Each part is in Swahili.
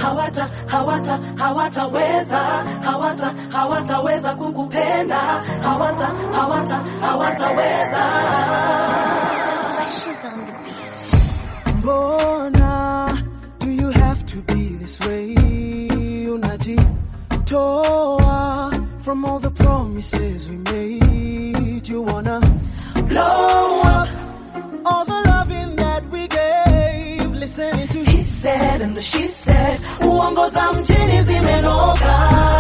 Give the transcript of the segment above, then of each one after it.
hawata hawata hawataweza hawata hawataweza kukupenda hawata hawata hawataweza She's on the beat. Mbona do you have to be this way? Unajitoa from all the promises we made. You wanna blow up all the loving that we gave. Listening to he said and the she said uongo za mjini zimenoga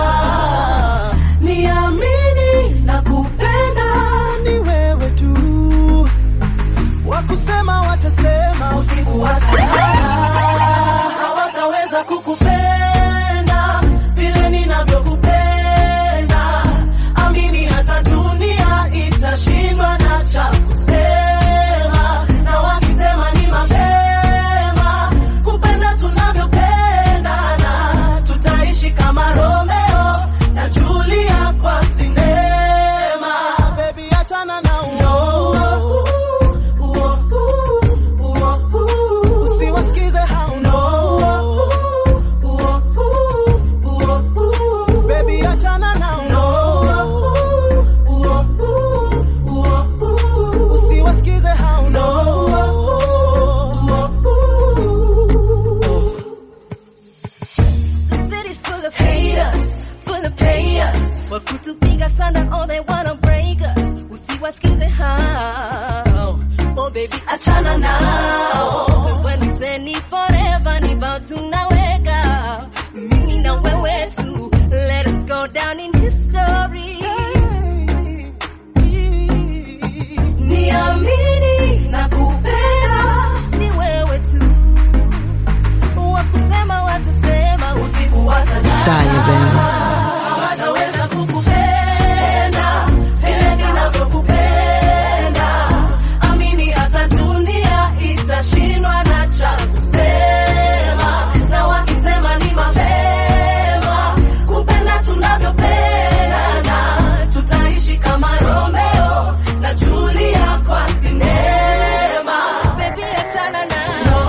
niamini na kupenda ni wewe tu, wakusema watasema, usiku watalala hawataweza kukupenda vile ninavyokupenda amini hata dunia itashindwa na cha kusema na wakisema ni mapema kupenda tunavyopendana tutaishi kama romeo na julia kwa sinema baby achana na usiwasikize hao baby achana na usiwasikize hao The city's full of haters, full of players. Wakutupiga sana, all they wanna break us. Usiwasikize hao. Oh baby, achana nao. Cause when we say ni forever, ni about tunaweka. Mimi na wewe tu. Let us go down in history. Niamini na kupenda. Ni wewe tu. Wakusema watasema, usiku watalala. hawataweza kukupenda vile ninavyokupenda amini hata dunia itashindwa na cha kusema na wakisema ni mapema kupenda tunavyopendana tutaishi kama romeo na julia kwa sinema Baby, achana na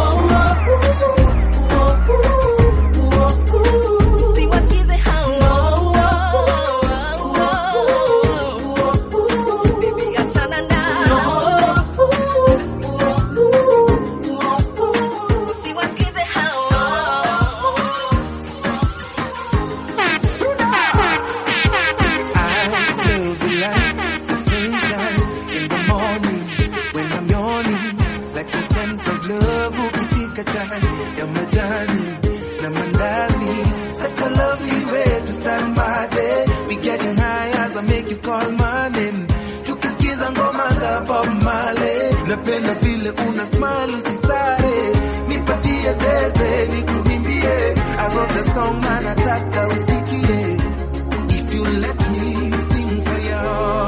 usiwasikize hao. Baby, achana nao. Usiwasikize hao. I love the light, the sunshine in the morning when I'm yawning, like the scent of love ukifika chai ya majani na mandazi. Such a lovely way to start my day. We getting high as I make you call my name. Tukisikiza ngoma za Bob Marley, napenda vile una smile usisare, nipatie zeze nikuimbie. I wrote a song na nataka usikie. If you let me sing for you.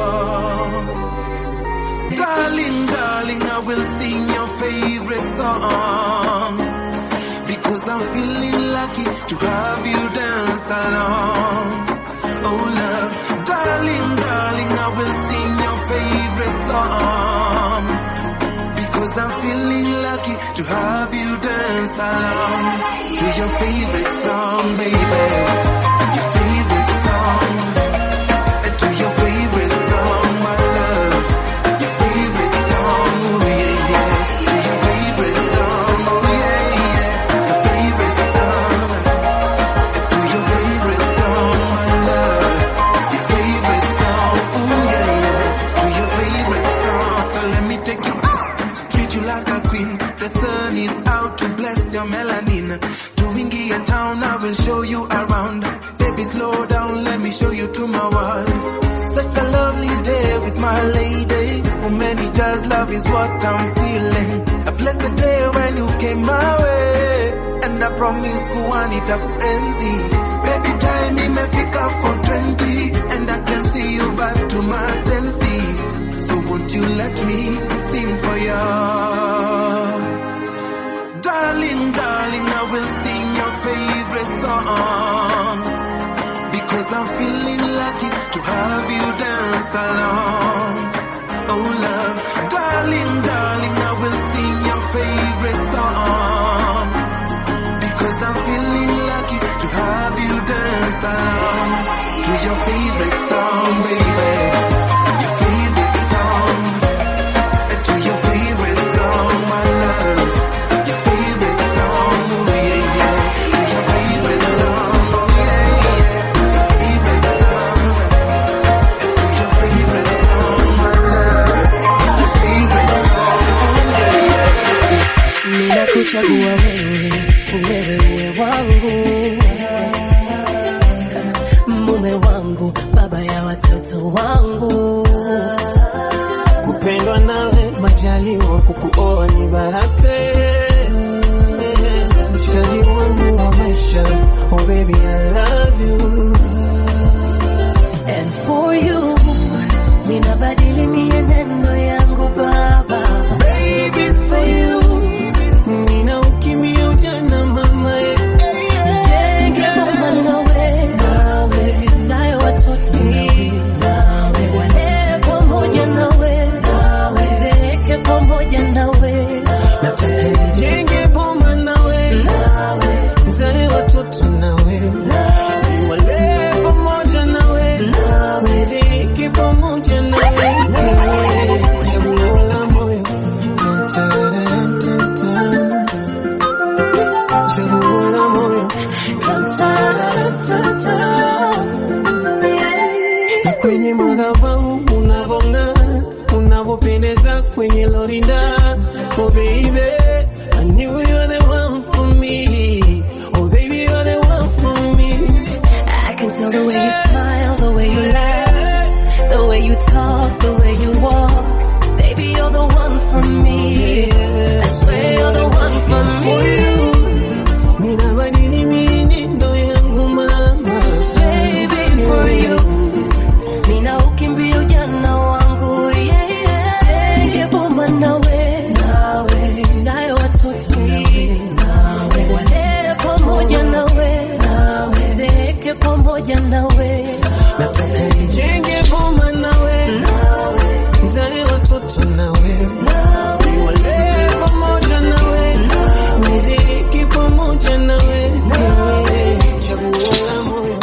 Darling, darling, I will sing your favorite song. Because I'm feeling lucky to have you dance along. Oh love, darling, darling, I will sing your favorite song. Because I'm feeling lucky to have you dance along. To your favorite song, baby. Your favorite song. To your favorite song, my love. Your favorite song, oh yeah, yeah. To your favorite song, oh yeah, yeah. Your favorite song. To your favorite song, my love. Your favorite song, oh yeah, yeah. To your favorite song. So let me take you out. Treat you like a queen. The sun is out to bless your melanin. Tuingie town, I will show you around. Baby, slow down, let me show you to my world. Such a lovely day with my lady. Oh, many just love is what I'm feeling. I bless the day when you came my way. And I promise kuwa nitakuenzi. Baby, time imefika for 20. And I can see you back to my senses. So won't you let me sing for you? Darling, darling, I will sing your favorite song. Because I'm feeling lucky to have you dance along. Oh love, darling, darling, I will sing your favorite song. Because I'm feeling lucky wangu, mume wangu, baba ya watoto wangu. kupendwa nawe majaliwa kukuoa ni baraka mshikaji wangu wa maisha oh baby I love you And for you, ninabadili mienendo yangu baba. baby for you nina ukimya ujana mama Nijenge boma nawe, nawe, nayo watoto nawe, nawe, walee pamoja nawe, nawe, zeeke pamoja nawe, nataka nijenge boma nawe nawe, zae watoto nawe niwalee pamoja nawe niziki pamoja nawe chaguo la moyo Tan-tan-tan-tan. chaguo la moyo na kwenye madhabahu unavong'aa unavyopendeza kwenye lorinda oh baby I knew you were the one for me oh baby you're the one for me I can tell the way you smile, the way you laugh, the way you talk, the way you walk. Baby, you're the one for me. I swear you're the one for me. ninabadili mienendo yangu mama Baby, for you. Nina ukimbia ujana wangu, yeah, yeah. Nige boma nawe, nawe, nayo watoto nawe, nawe, walee pamoja nawe, nawe, zeeke pamoja nawe, nataka nijenge boma nawe nawe, nizae watoto nawe nawe. niwalee pamoja nawe niziki pamoja nawe chaguo la moyo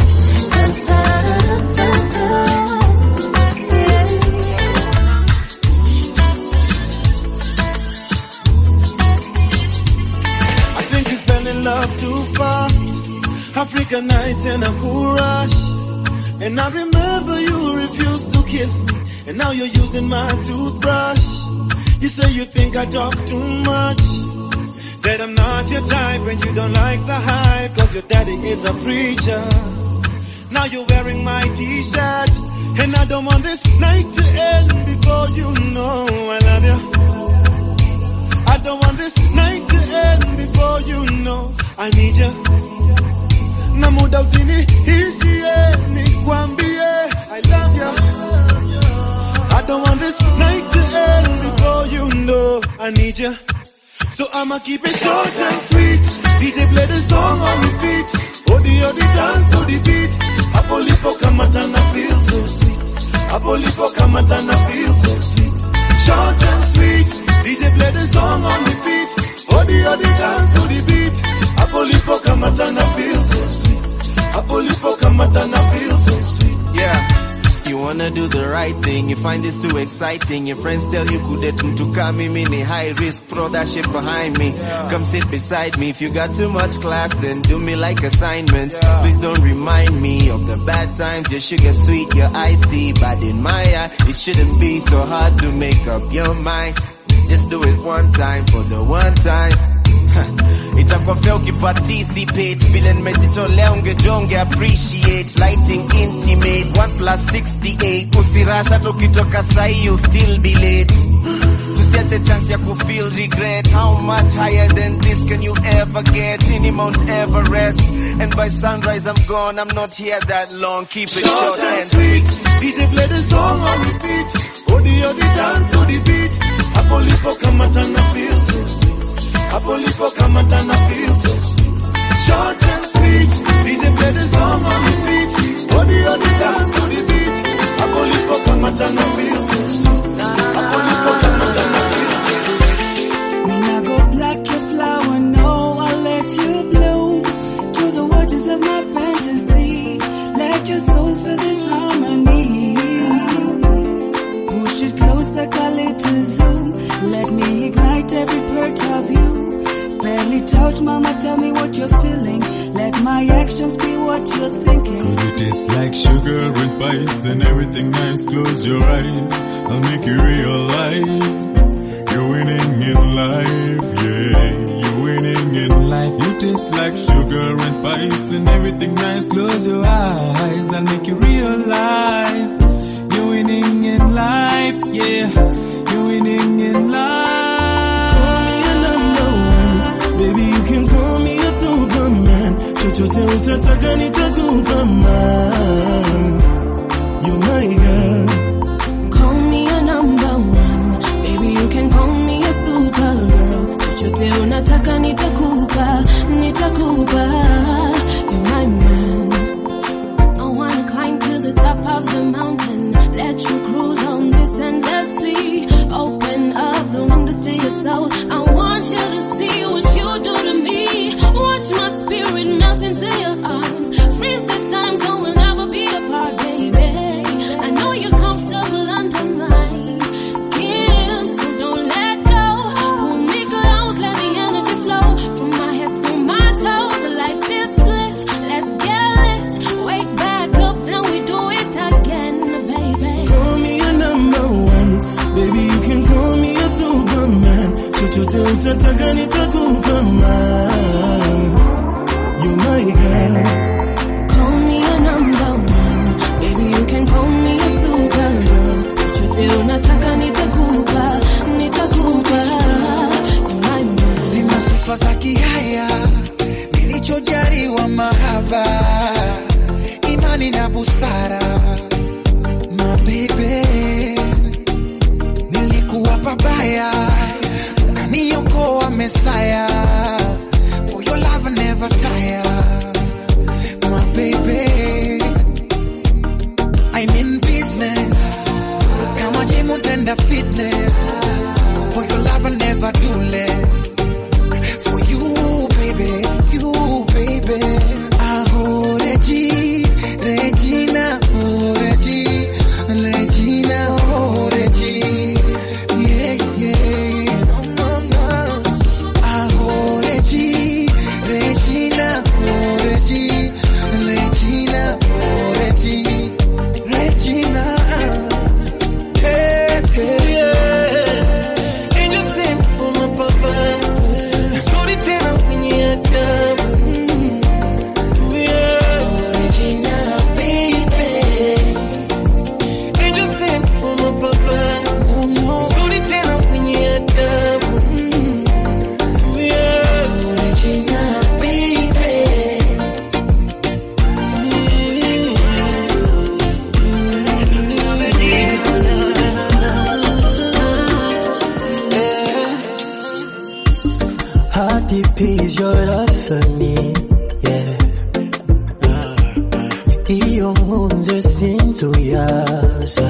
I think you fell in love too fast. Africa nights in a cool rush. And I remember you refused to kiss me. And now you're using my toothbrush. You say you think I talk too much. That I'm not your type and you don't like the hype. Cause your daddy is a preacher. Now you're wearing my t-shirt. And I don't want this night to end before you know I love you. I don't want this night to end before you know I need you. Na muda usinihishie nikwambie I love you. I don't want this night to end before you know I need you. So I'ma keep it short and sweet. DJ play the song on repeat. Odi odi dance to the beat. Hapo lipo kamata na feel so sweet. Hapo lipo kamata na feel so sweet. Short and sweet. DJ play the song on repeat. Odi odi dance to the beat. Hapo lipo kamata na feel so sweet. Hapo lipo kamata na feel so sweet. Yeah. You wanna do the right thing, you find this too exciting. Your friends tell you kudet to come mini high risk, throw that shit behind me. Come sit beside me. If you got too much class, then do me like assignments. Please don't remind me of the bad times. Your sugar sweet, your icy, but in my eye, it shouldn't be so hard to make up your mind. Just do it one time for the one time. itakuwa fair ukiparticipate vile nimejitolea ungejonge appreciate lighting intimate 1 plus 68 usirasha tukitoka sahi you still be late tusiache chance ya kufeel regret how much higher than this can you ever get ini mount everest and by sunrise i'm gone i'm not here that long keep it Short short and and sweet. DJ play the song on repeat. Odi odi dance to the beat. Hapo lipo kamata na feel so sweet. Hapo lipo kamata na feel so sweet. Short and sweet. DJ play the song on repeat. Odi odi dance to the beat. Hapo lipo kamata na feel so sweet. Hapo lipo kamata na feel so sweet. When I go black, your flower, no, I'll let you bloom to the waters of my fantasy. Let your soul feel this harmony. Push it closer, call it to zoom. Let me ignite every part of you. Spell it out, mama, tell me what you're feeling. Let my actions be what you're thinking. Cause it tastes like sugar and spice and everything nice. Close your eyes, I'll make you realize you're winning in life, yeah. You're winning winning in life. You taste like sugar and spice and everything nice. Close your eyes, I'll make you realize you're winning in life. Yeah, you're winning in life. Call me a number one. Baby, you can call me a superman. Chochote utataka nitakupa man. You're my girl. Call me a number one. Baby, you can call me a supergirl. Chochote unataka nitakupa, nitakupa. You're my man. I wanna climb to the top of the mountain. Let you cruise on this endless sea. Open up the windows to your soul. I want you to see what you do to me. Watch my spirit melt into your arms. Freeze this time so we'll never be apart, baby. I know you're comfortable under my skin, so don't let go. Pull me close, let the energy flow from my head to my toes. Like this split, let's get it. Wake back up, then we do it again, baby. Call me a number one. Baby, you can call me a superman. Chochote utataka nitakupa man. You're my girl. Call me a number one. Baby, you can call me a supergirl. Chochote unataka nitakupa, nitakupa. You're my man. Sina sifa za kihaya, nilichojaliwa mahaba, imani na busara. Mabebe, nilikuwa pabaya, ukaniokoa Mesaya. For your love I never tire. My baby, I'm in business. Kama gym utenda fitness. For your love I never do less. For you, baby, you, baby. Aho, Regi, Regina, oh, Regi, Regina, oh, Regi. Yeah, yeah, no, no, no. Aho, Regi, Regina, oh, Regi, Regina, oh, Regi, Regina. Hey, hey, yeah. Angel sent for my papa. Sorry tena kwenye adabu. Yeah. Regina, baby. Angel sent for my papa. Oh, no. Sorry tena kwenye adabu. Yeah. Regina, baby. How deep is your love for me? Yeah. Iyo nkunze sinzuyaza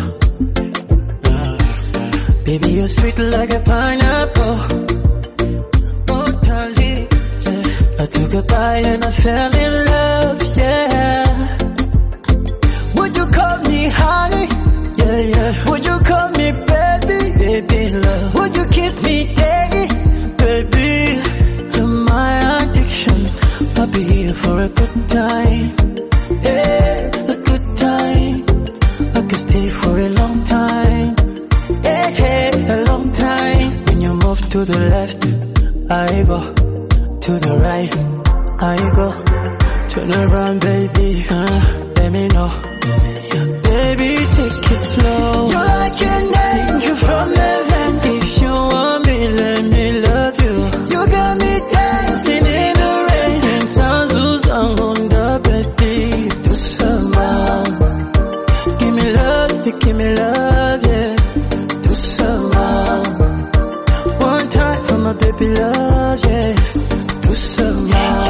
Baby you're sweet like a pineapple Oh darling yeah. I took a bite and I fell in love Yeah Would you call me honey? Yeah, yeah. Would you call me baby? Baby love Would you kiss me daily? Baby You're my addiction I'll be here for a good time Yeah, a good time I could stay for a long time Yeah, yeah, a long time When you move to the left I go To the right I go Turn around baby uh, Let me know Baby, take it slow. You're like an angel from heaven. If you want me, let me love you. You got me dancing in the rain. And sounds who's on the baby. Do some Give me love, you give me love, yeah. Do some One time for my baby love, yeah. Do some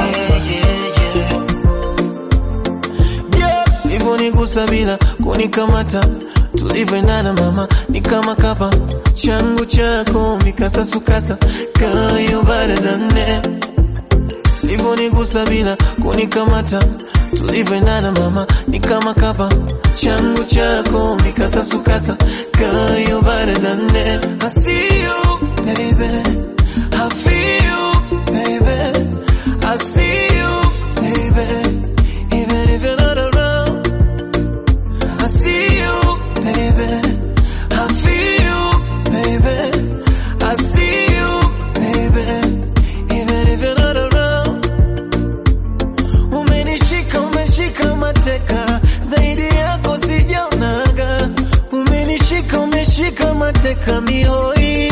Yeah, hivyo nigusa bila kunikamata, tulivyoendana mama ni kama kapa changu chako mikasa sukasa kayo baradane Livyonigusa bila kunikamata, tulivyoendana mama ni kama kapa changu chako mikasa sukasa kayo baradane I see you baby I feel you baby I see you baby even if you're not around I see you baby I feel you baby I see you baby even if you're not around mateka mihoi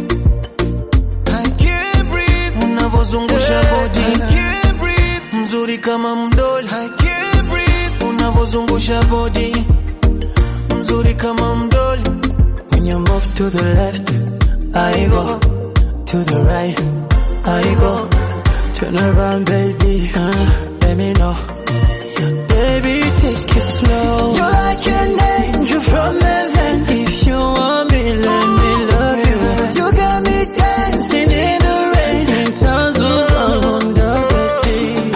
I can't breathe unavozungusha body I can't breathe mzuri kama mdoli I can't breathe unavozungusha body mzuri kama mdoli when you move to the left I go to the right I go turn around baby uh, let me know baby take it slow you're like an angel from heaven if you want me let me love you you got me dancing in the rain and sounds on the baby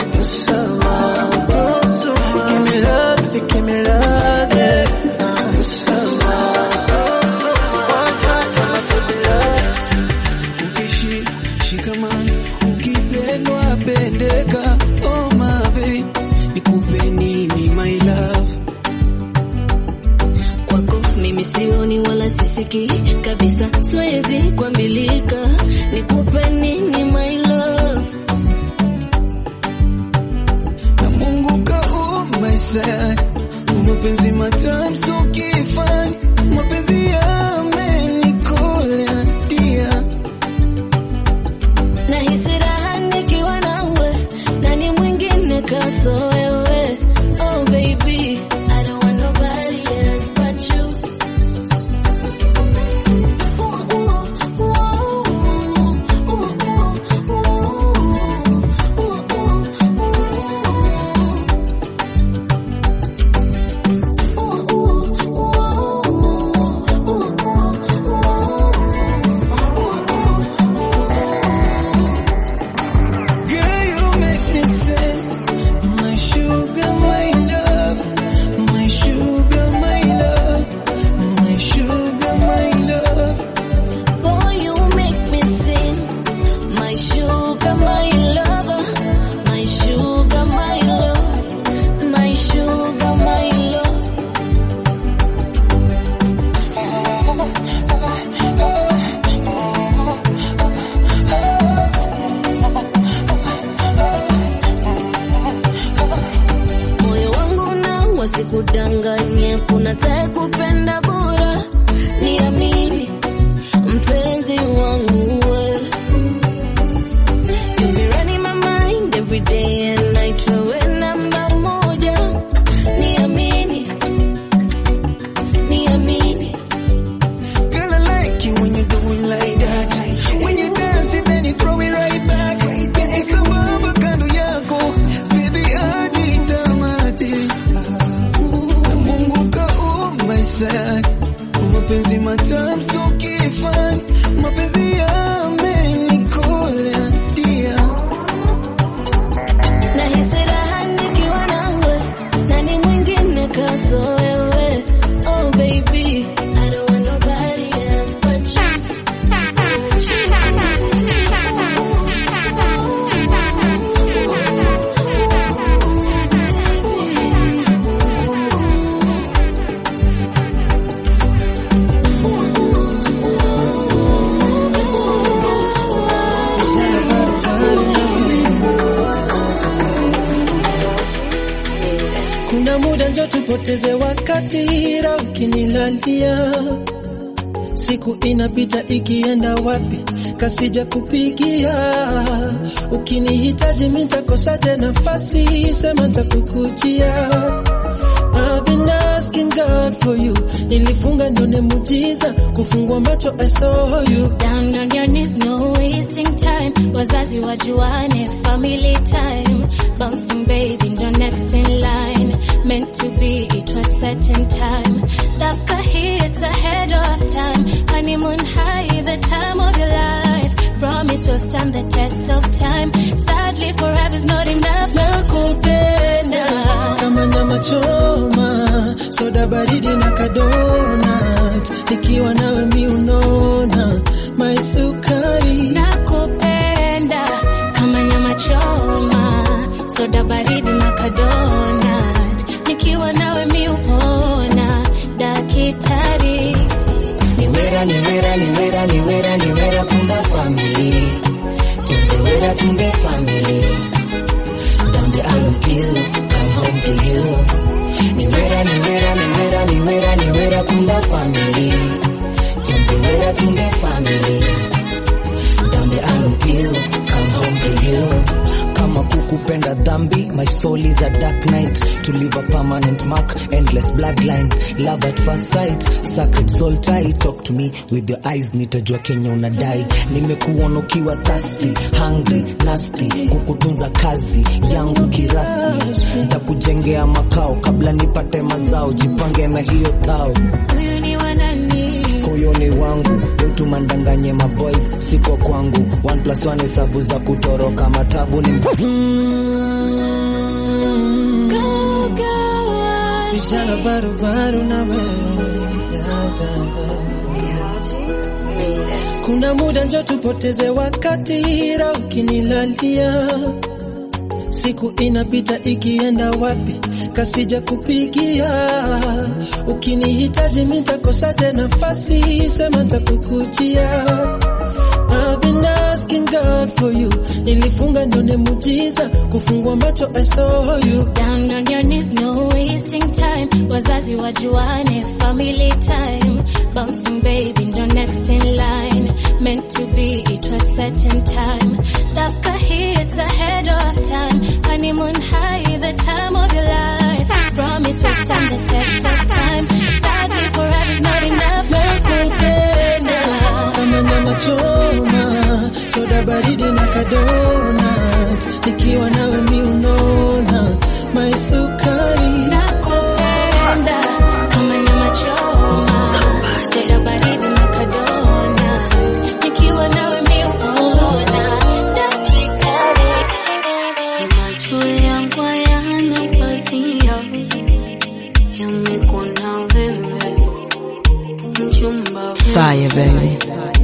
give me love give me love yeah one time time to be love ukishika shikamani ukipendwa pendeka oh my babe nikupe nini my love kwako mimi sioni wala sisiki kabisa siwezi kuambilika nikupe nini my love na Mungu kaumba sana mapenzi matamu so kifani mapenzi yamenikola dia nahisi raha nikiwa nawe nani mwingine kaso wewe oh baby I don't want nobody else but you Girl, you make me sing. My sugar, my love. My sugar, my love. My sugar, my love. Boy, you make me sing. My sugar, my lover. My sugar, my love. My sugar, my love. Moyo wangu na wasikudanganye, kuna tae kupenda bora, niamini mpenzi wangu we. You be running my mind every day and night, wewe namba moja, niamini, niamini. Girl, I like you when you do it like that. When you dance it, then you throw it right back. Sambamba kando yako, baby ajitamati. Na Mungu kaumba sana. Mapenzi matamu so kifani. Mapenzi yamenikola dia. Nahisi raha nikiwa nawe, nani mwingine kaso wewe? Oh baby, I don't want nobody else but you. kuna muda njo tupoteze wakati ra ukinilalia siku inapita ikienda wapi kasija kupigia ukinihitaji mitakosaje nafasi sema takukujia I've been asking God for you nilifunga nione mujiza kufungua macho I saw you Down on your knees, no wasting time. Wazazi wajuane, family time. Bouncing baby, ndo next in line. Meant to be, it was set in time. Daka here, it's ahead of time. Honeymoon high, the time of your life. Promise will stand the test of time. Sadly, forever's not enough. nakupenda kama nyama choma soda baridi na kadonat nikiwa nawe mi unona my sukari Nakupenda kama nyama choma, soda baridi na kadonat. Nikiwa nawe mi upona, dakitari. Niwera, niwera, niwera, niwera, niwera, kumba family. Tundewera, tunde family. Down the aisle kill, come home to you. Niwera, niwera, niwera, niwera, niwera, kumba family. Tunde my soul is a dark night to leave a permanent mark endless bloodline love at first sight sacred soul tie talk to me with your eyes nitajua kenya unadai nimekuona ukiwa thirsty hungry nasty kukutunza kazi yangu kirasmi nitakujengea makao kabla nipate mazao jipange na hiyo thao Huyu ni wa nani? koyoni wangu wetu mandanganye maboys siko kwangu one plus one hesabu za kutoroka matabu ni Vijana barubaru na wewe kuna muda njo tupoteze wakati ra ukinilalia siku inapita ikienda wapi kasija kupigia ukinihitaji mitakosaje nafasi sema takukujia I've been asking God for you nilifunga ndone mujiza kufungua macho I saw you Down on your knees, no wasting time. Wazazi wajuane, family time. Bouncing baby, ndo next in line. Meant to be, it was set in time. Dafka hits ahead of time. Honeymoon high, the time of your life. Promise we'll stand the test of time. Sadly, forever's not enough. nakupenda kama nyama choma soda baridi na kadonat ikiwa nawe mi unona maisukari Nakupenda kama nyama choma, soda baridi na kadonat. Nikiwa nawe mi unaona daktari. Macho yangu hayana pazia, yamekuona wewe, mchumba wewe. Fire, baby.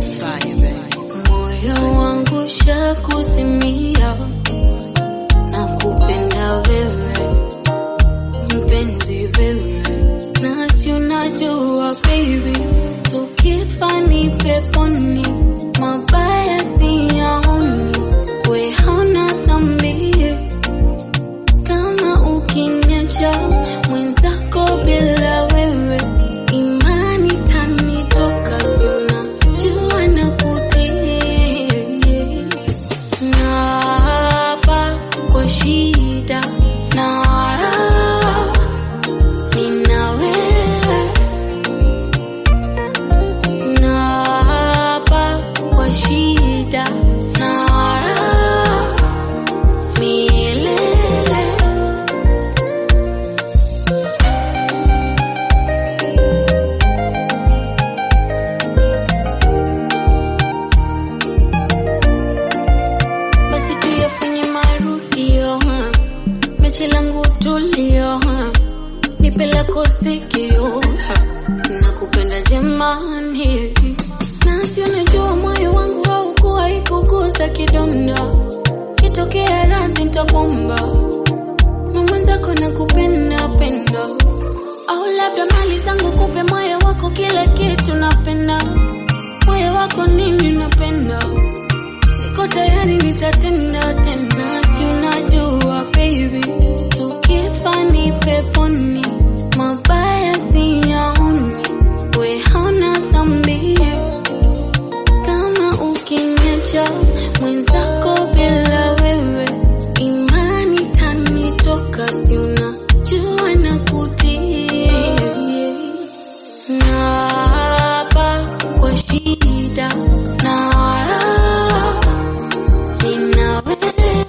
Moyo wangu shakuzimia, nakupenda wewe, mpenzi wewe, nasi unajua baby, tukifa ni peponi, mabaya siyaoni, we hauna dhambi, kama ukiniacha mwenzako bila wewe, imani tanitoka, si unajua nakutii Naapa kwa shida na raha, nina wewe. Naapa kwa shida na raha, milele. basi tuyafanye marudio ha. mechi langu tulio ha. nipe lako sikio ha. nakupenda jamani nasi unajua moyo wangu haukuwa ikugusa kidonda kitokea radhi ntakwamba mamwenzako nakupenda penda au labda mali zangu kupe moyo wako kila kitu napenda moyo wako nini napenda niko tayari nitatenda tena, si unajua baby, tukifa ni peponi, mabaya siyaoni, we hauna dhambi, kama ukiniacha mwenzako bila wewe, imani tanitoka, si unajua nakutii, naapa kwa shida na raha nina wewe.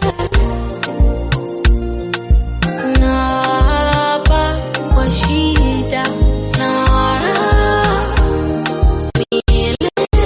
Naapa kwa shida na raha milele.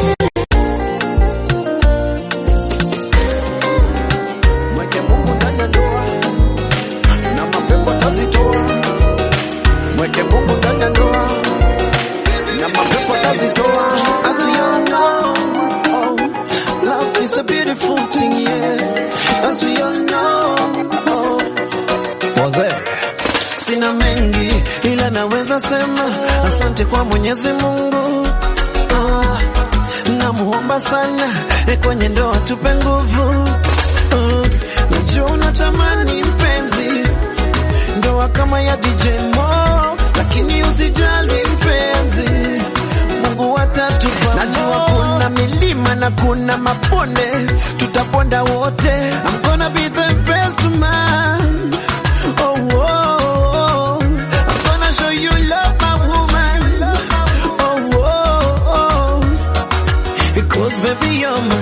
Mweke Mungu ndani ya ndoa na mapepo atazitoa. Mweke Mungu ndani ya ndoa na mapepo atazitoa. As we all know, oh, love is a beautiful thing, yeah. As we all know, oh. Wazee. Sina mengi ila naweza sema asante kwa Mwenyezi Mungu. Ah, namuomba sana eh, kwenye ndoa tupe nguvu. Ah, najua unatamani mpenzi ndoa kama ya DJ Mo, lakini usijali mpenzi, Mungu atatupa. Najua kuna milima na kuna mabonde, tutaponda wote. I'm gonna be the best man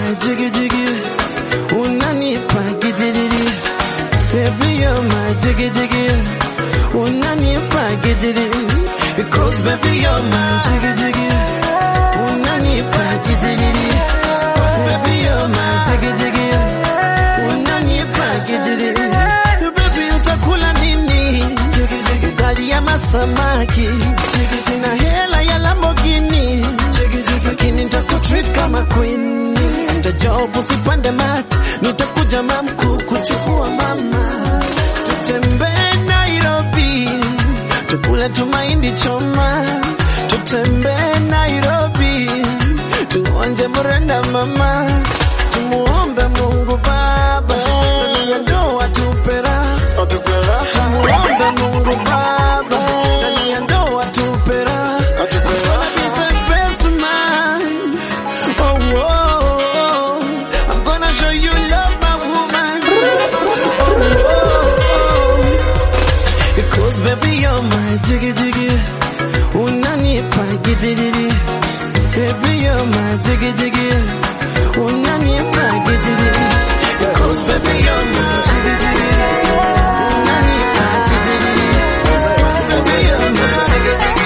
my jiggy jiggy, unanipa gidiri. Baby, you're my jiggy jiggy, unanipa gidiri. Because baby, you're my jiggy jiggy, unanipa gidiri. Baby, you're my jiggy jiggy, unanipa gidiri. Baby, utakula nini? Ugali ama samaki? Sina hela ya Lamborghini, lakini nitakutreat kama queen. Nitajob usipande mat, nitakuja mamku kuchukua mama, tutembee Nairobi, tukule tumaindi choma, tutembee Nairobi, tuonje mrenda mama, tumuombe Mungu Baba, ndani ya ndoa tupera, tumuombe Mungu Baba, ndani ya ndoa tupera, Gonna be the best man. Oh, oh, oh. I'm gonna show you love, my woman. Oh, oh, oh. Because baby, you're my jiggy jiggy. Unanipa gidiri. Baby, you're my jiggy jiggy. Unanipa gidiri. Because baby, you're my jiggy jiggy. Unanipa gidiri. Baby, you're my jiggy jiggy.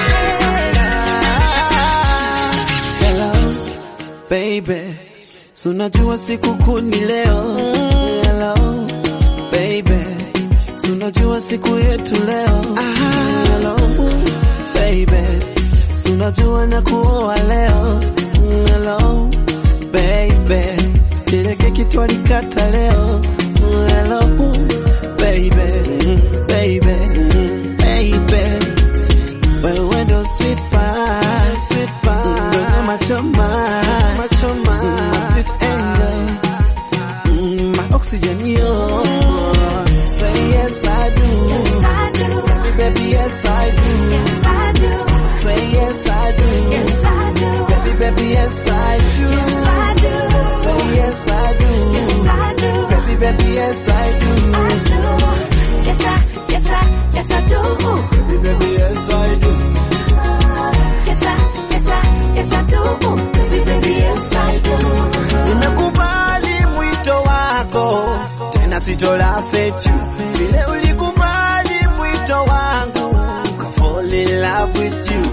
Hello, baby. So unajua siku kuu ni leo. Hello, baby. So unajua siku yetu leo. Hello, baby. So unajua na kuoa leo. Hello, baby. Ile keki twalikata leo. Hello, baby. Baby. Baby. Wewe ndo sweet pie, sweet pie. Wewe machoma, machoma, my sweet angel. Mm, my oxygen, yo. Say yes, I do. Baby, baby, yes, I do. Say yes, I do. Baby, baby, yes, I do. Say yes, I do. Baby, baby, yes, I do. Yes, I, yes, I, yes, I do. Baby, baby, yes, I do. Yes, I, yes, I, yes, I do. Baby, baby, yes, I do. Nimekubali mwito wako, tena sitola fetu vile ulikubali mwito wangu, ka fall in love with you.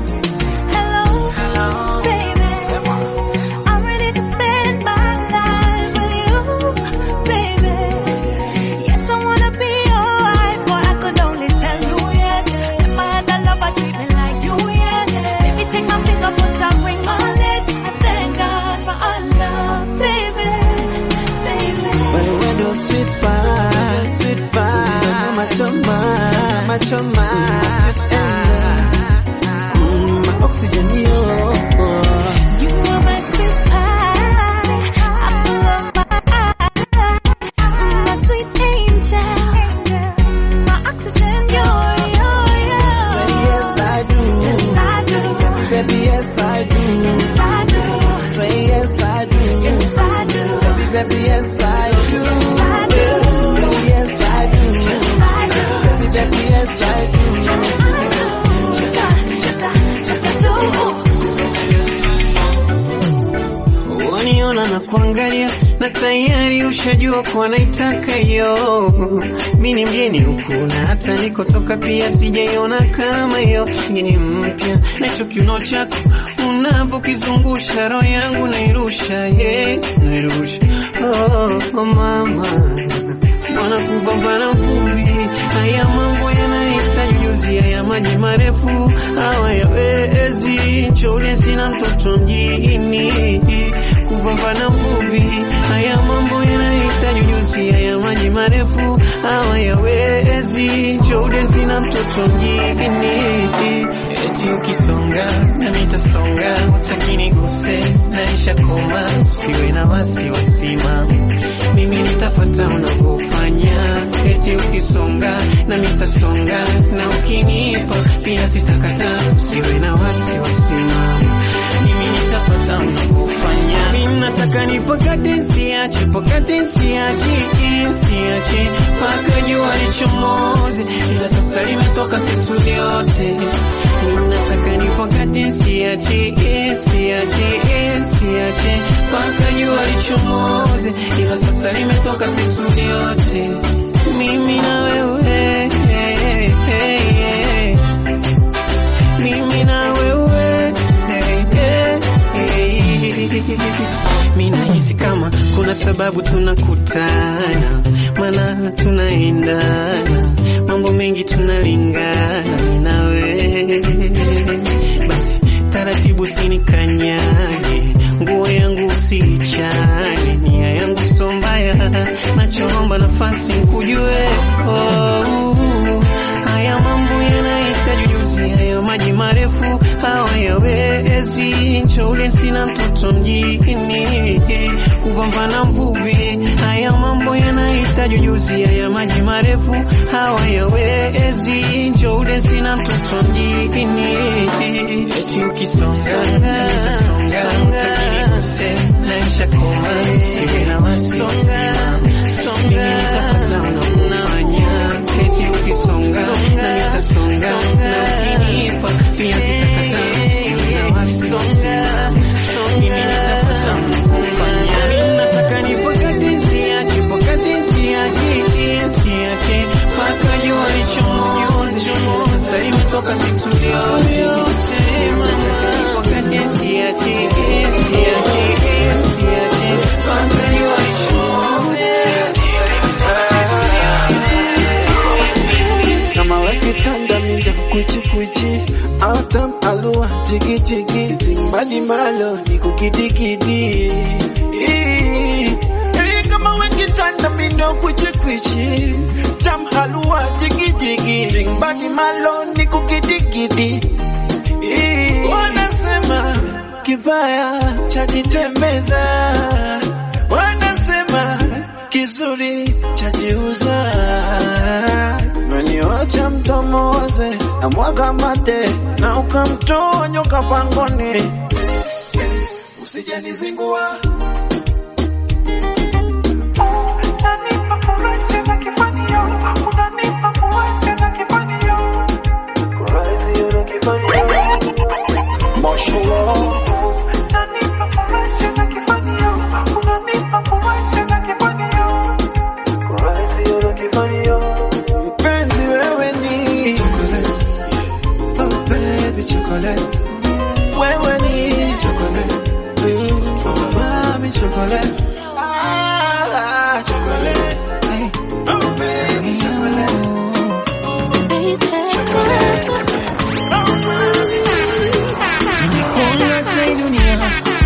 Hello, baby. I'm ready to spend my life with you, baby. Yes, I wanna be your wife, but I could only tell you yes. If I had a lover, treat me like you, yes. Baby, take my finger, put a ring on it. I thank God for our love, baby, baby. Wewe ndo sweet pie, sweet pie, machoma, machoma, sweet angel. Mm, my oxygen, yo. You are my sweet pie, apple of my eye, my sweet angel, my oxygen, you're, you're, you're. Say yes, I do. Yes, I do. Baby, baby, yes, I do. Yes, I do. Say yes, I do. Yes, I do. Baby, baby, yes, I do. Yes, I do. Say yes, I do. Yes, I do. Baby, baby, yes, I do. Yes, I do. Yes, I, yes, I, yes, I do. waniona na kuangalia na tayari ushajua kuwa naitaka hiyo. Mi ni mgeni huku na hata nikotoka pia sijaiona kama hiyo. Hii ni mpya na hicho kiuno chako unapokizungusha roho yangu nairusha, yeah, nairusha oh, oh mama Bwana kupambana vumbi, haya mambo yanahitaji ujuzi, haya maji marefu hawayawezi. Chole sina mtoto mjini, kupambana vumbi, haya mambo yanahitaji ujuzi, haya maji marefu hawayawezi. Chole sina mtoto mjini, eti ukisonga na nitasonga, lakini guse naisha koma, siwe na wasiwasi mama mimi nitafuata unavyofanya, eti ukisonga na nitasonga, na ukinipa pia sitakata, usiwe na wasiwasi mama, mimi nitafuata unavyofanya. Mimi nataka nipakate, siache pakate, siache siache mpaka jua lichomoze, ila sasa limetoka siku yote. Mimi nataka nipakate wakati siachi, siachi, siachi mpaka jua lichomoze, ila sasa limetoka siku yote mimi na wewe mimi na wewe mi nahisi kama kuna sababu tunakutana, maana tunaendana, mambo mengi tunalingana, mi na wewe. Basi taratibu, sinikanyage, nguo yangu usiichane, nia yangu so mbaya, nachoomba nafasi nikujue. Oh, haya mambo yanahitaji ujuzi, haya maji marefu hawayawezi. Nchoule sina mtoto mjini, kupambana mvuvi. Haya mambo yanahitaji ujuzi, haya maji marefu hawayawezi. Nchoule sina mtoto mjini, eti ukisonga songa naisha koma siwe na wasonga songa nitapata unakuna wanya eti ukisonga na nitasonga na ukinipa pia sitakata siwe na wasonga mimi nitapata unakufanya mimi nataka nipokati siachi pokati siachi siachi mpaka jua lichomoze sasa imetoka siku yote mama wakati siachi siachi siachi mpaka jua kama wakitanda minda kuchi kuchi autam alua jigi jigi timbali malo ni kukidikidi Hey, kama wakitanda minda kuchi kuchi tam halua jigi jigi timbali malo ni kukidikidi wanasema kibaya chajitembeza wanasema kizuri chajiuza Umeniacha mdomo waze na mwaga mate na ukamtoa nyoka pangoni, usijanizingua mpenzi, wewe ni oh baby chocolate, wewe ni chocolate, mm, oh mami chocolate, ah chocolate, Hey, oh baby chocolate, Nimekuona kwa dunia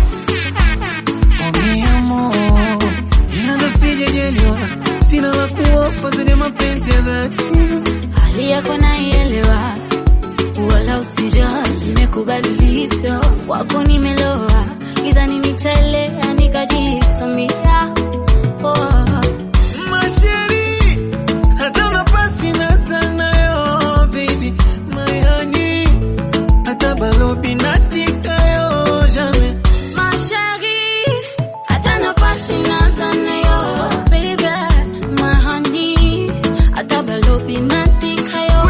Oh mi amor Nado sijajelewa Sina la kuofa zile mapenzi ya dhati hali yako naielewa, wala usijali, nimekubali ulivyo, wako nimeloa, idhani nitaelea nikajisamia. Oh. Masheri Hata nafasi na sanayo Baby My honey Hata balobi natikayo Jamais Ma chérie, hata nafasi naza nayo, baby, my honey, hata balobi natikayo.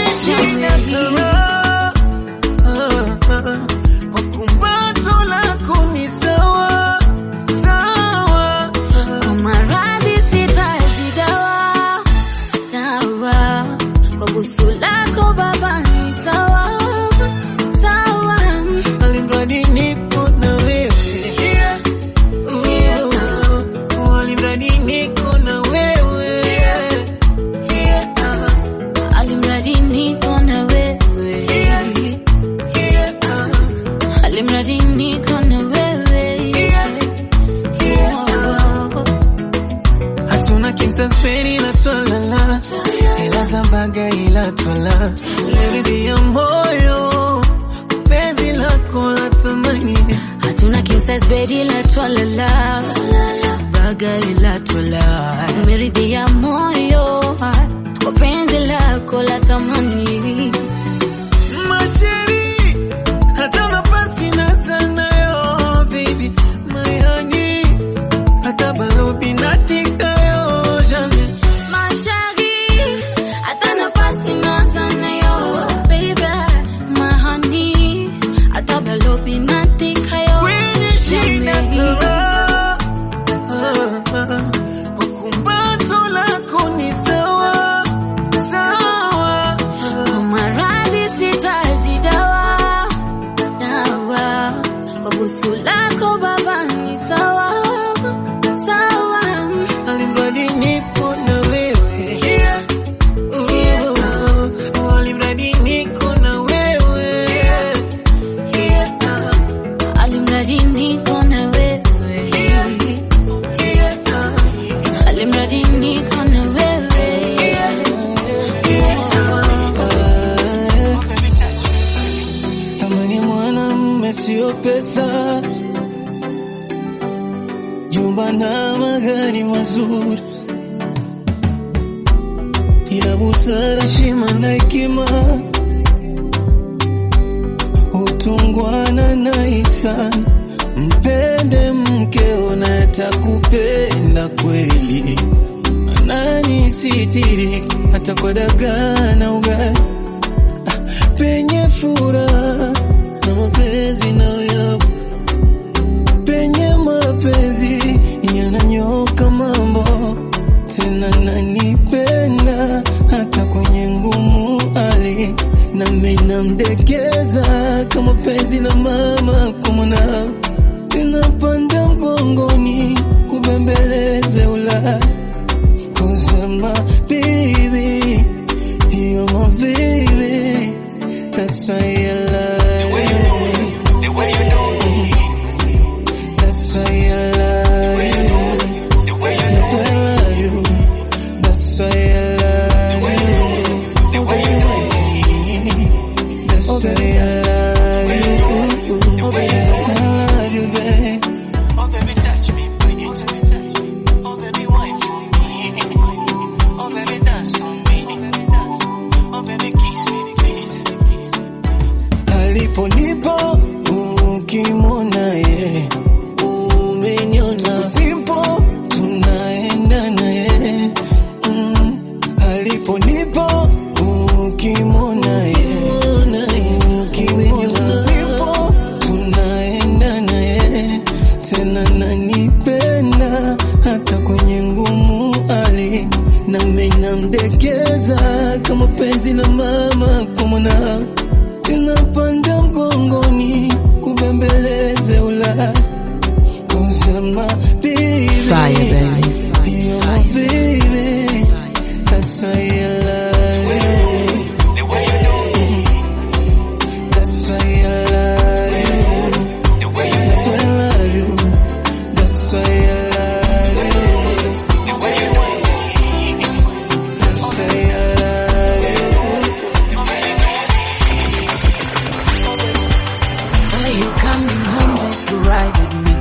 Kumbato lako ni sawa sawa, Kwa maradhi sitaji dawa, dawa. Kwa busu lako baba ni sawa, sawa. alimradi nipo na wewe, Oh, alimradi niko na wewe, Alimradi niko na wewe, alimradi niko na wewe. Oh. hatuna kinsaspeni la twalala, ila zambaga ila twala, leridhi ya moyo, penzi lako la thamani hatuna kinsas bedi la twalala baga ila twala umeridhia moyo kwa penzi lako la thamani Masheri, hata nafasi na sanayo, baby, my honey, hata balobi natikayo, jamais. mashari hata nafasi naza nayo baby my honey busu lako baba ni sawa sawa, alimradi nipo na wewe Oh, alimradi niko na wewe alimradi niko na wewe, alimradi niko na wewe. Tamani mwanamume sio pesa, jumba na magari mazuri, ila busara, heshima na hekima, utungwana na ihsani. Mpende mkeo na atakupenda kweli, anani sitiri hata kwa dagaa na ugali penye furaha na mapenzi nayoyapo, penye mapenzi yananyoka mambo, tena nanipenda hata kwenye ngumu hali, nami namdekeza kama penzi la mama kwa mwanao, tinapanda mgongoni kubembeleze Ulaya, cause my baby, you're my baby. That's why I love you. The way you do That's why I love you. The way you do That's why I love you. The way you do That's why I love you. The way you do I love you, babe. Oh, baby, touch me, please. Oh, baby, wine for me. Oh, baby, dance for me. Oh, baby, kiss me, please. Aliponipo ukimwona ye umeniona, simpo tunaenda naye mm. Aliponipo ukimwona ye ukimwona, simpo tunaenda naye tena, nanipenda hata kwenye ngumu hali, nami namdekeza kama penzi la mama kwa mwanao tinapanda mgongoni kubembeleze Ulaya. Cause you're my baby. Fire, baby. You're my baby. That's why I love you. The way you do That's why I love you. The way you That's why I love you. That's why I love you. The way you do That's why I love you. Are you coming home back to ride with me?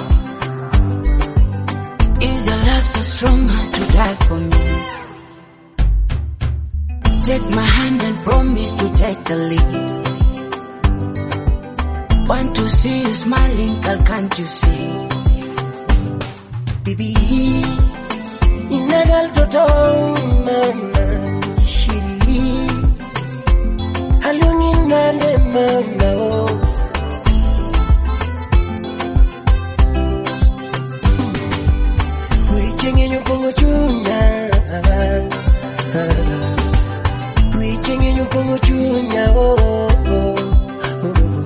Is your love so strong to die for me? Take my hand and promise to take the lead. Want to see you smiling, girl, can't you see? Bibi, inagal toto mama shiri halungin nane mama oh. Kuichengenyo kongo chunya Kuichengenyo kongo chunya oh, oh, oh.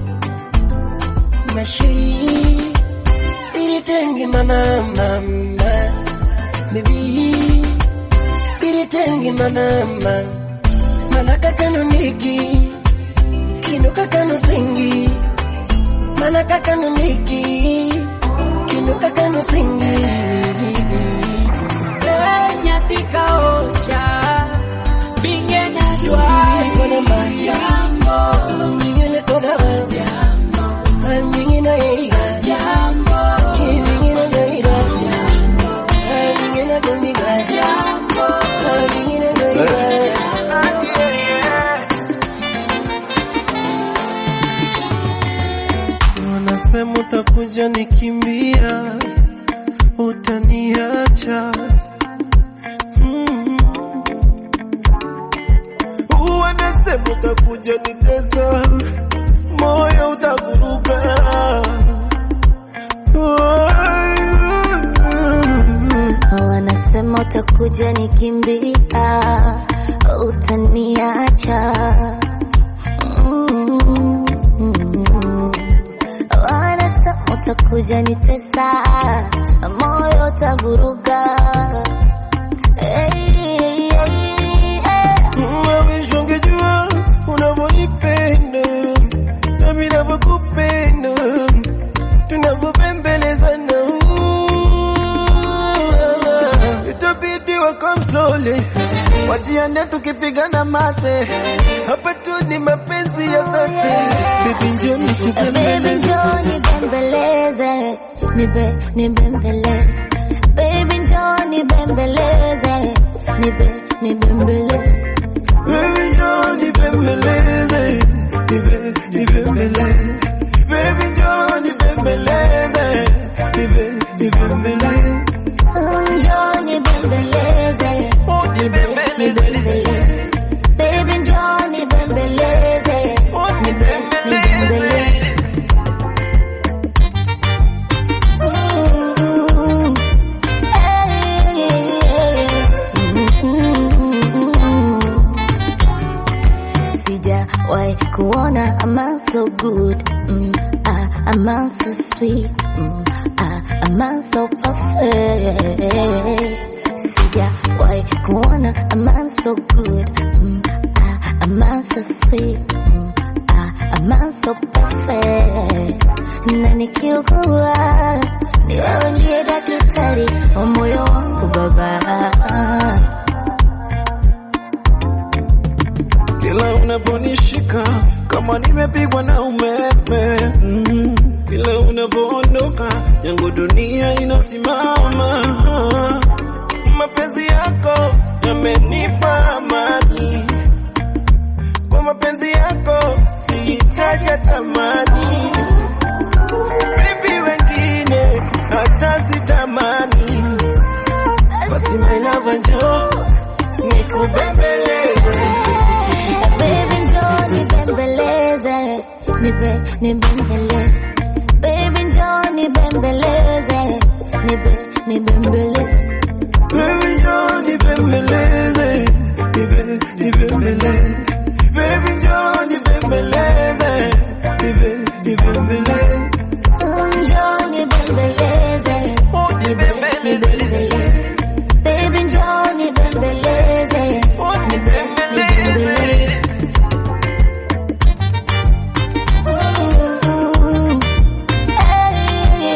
Mashiri Biritenge mana mama Baby Biritenge mana mama Manaka kano niki Kino kakano singi Manaka kano niki Kino kakano singi nyathi ka ocha binge nyadwa Kona mayambo Mingine kona mayambo Mingine eiga jambo Mingine naira Mingine domiga Mingine naira Wanasema utakuja nikimbia, utaniacha mm. Wanasema utakuja nitesa, moyo utavuruga Wanasema utakuja nikimbia, utaniacha. Mm. utakuja nitesa, moyo utavuruga. Hey, hey, hey. Mawish ungejua unavyonipenda nami navyokupenda tunavyopembelezana itabidi wakam slowly wajiane tukipigana mate hapa tu ni mapenzi ya dhati bibi njoo Baby nikupembeleze njoo nibembeleze, nibe nibembele. Baby njoo nibembeleze, nibe nibembele. Baby njoo nibembeleze nibe nibembele Baby njoo nibembeleze nibe nibembele Njoo nibembeleze, nibe nibembele. Baby njoo nibembeleze, nibe nibembele. Ooh, hey, mm, Sijawahi kuona a man so good, mm, ah, a man so sweet, mm, ah, a man so perfect. Sijawahi kuona a man so good, mm, ah, a man so sweet, mm, ah, a man so perfect. Na nikiugua ni wewe ndiye daktari wa moyo wangu baba. Kila unaponishika kama nimepigwa na umeme mm. Kila unapoondoka yangu dunia inasimama. Mapenzi yako yamenipa amani, kwa mapenzi yako sihitaji tamani. Baby, wengine hata sitamani, basi my love, njoo nikubembeleze Baby njoo nibembeleze, nibe nibembele. Baby njoo nibembeleze, nibe nibembele. Baby njoo nibembeleze, nibe nibembele. Baby njoo nibembeleze, nibe nibembele. Njoo nibembeleze, nibe nibembele. Baby njoo nibembeleze, nibe nibembele. Ooh, hey,